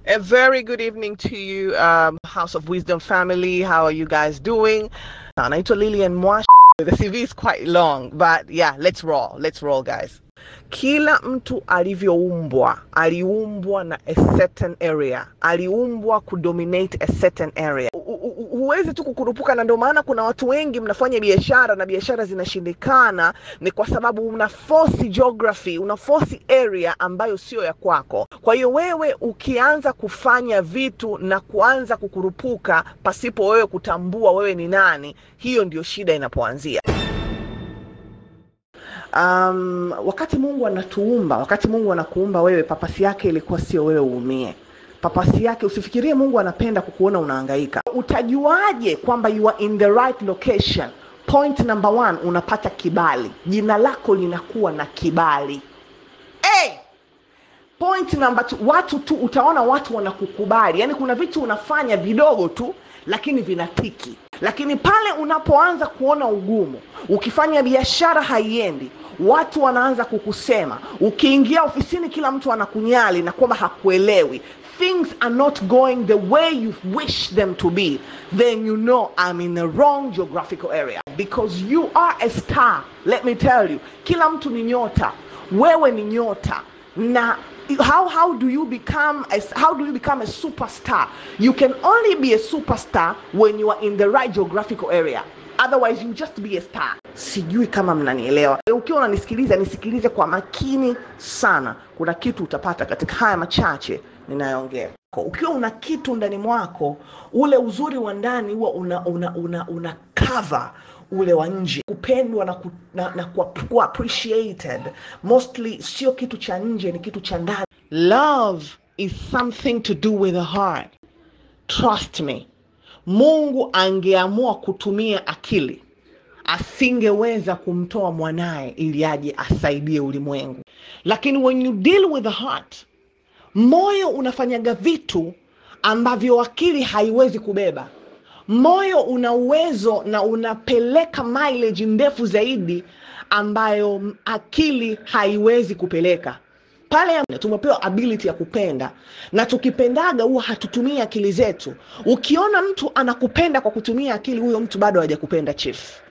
A very good evening to you, um, House of Wisdom family. How are you guys doing? Naitwa Lillian Mwash. The CV is quite long, but yeah, let's roll. Let's roll, guys. Kila mtu alivyoumbwa aliumbwa na a certain area, aliumbwa kudominate a certain area. Hu- hu- hu- Huwezi tu kukurupuka, na ndio maana kuna watu wengi mnafanya biashara na biashara zinashindikana, ni kwa sababu una force geography, una force area ambayo sio ya kwako. Kwa hiyo wewe ukianza kufanya vitu na kuanza kukurupuka pasipo wewe kutambua wewe ni nani, hiyo ndio shida inapoanzia. Um, wakati Mungu anatuumba, wakati Mungu anakuumba wewe, papasi yake ilikuwa sio wewe uumie. Papasi yake, usifikirie Mungu anapenda kukuona unahangaika. Utajuaje kwamba you are in the right location? Point number one, unapata kibali, jina lako linakuwa na kibali. Hey! Point number two, watu tu utaona watu wanakukubali. Yaani kuna vitu unafanya vidogo tu lakini vinatiki. Lakini pale unapoanza kuona ugumu, ukifanya biashara haiendi, watu wanaanza kukusema. Ukiingia ofisini kila mtu anakunyali na kwamba hakuelewi. Things are not going the way you wish them to be, then you know I'm in the wrong geographical area because you are a star. Let me tell you, kila mtu ni nyota, wewe ni nyota na how how do you become a, how do you become a superstar you can only be a superstar when you are in the right geographical area otherwise you just be a star sijui kama mnanielewa ukiwa unanisikiliza nisikilize kwa makini sana kuna kitu utapata katika haya machache ninayoongea ukiwa una kitu ndani mwako ule uzuri wa ndani huwa una, una, una, una cover ule wa nje kupendwa na, ku, na, na kuwa, kuwa appreciated mostly sio kitu cha nje ni kitu cha ndani love is something to do with the heart trust me mungu angeamua kutumia akili asingeweza kumtoa mwanaye ili aje asaidie ulimwengu lakini when you deal with the heart moyo unafanyaga vitu ambavyo akili haiwezi kubeba moyo una uwezo na unapeleka mileage ndefu zaidi ambayo m- akili haiwezi kupeleka pale tumepewa ability ya kupenda na tukipendaga huwa hatutumii akili zetu ukiona mtu anakupenda kwa kutumia akili huyo mtu bado hajakupenda chief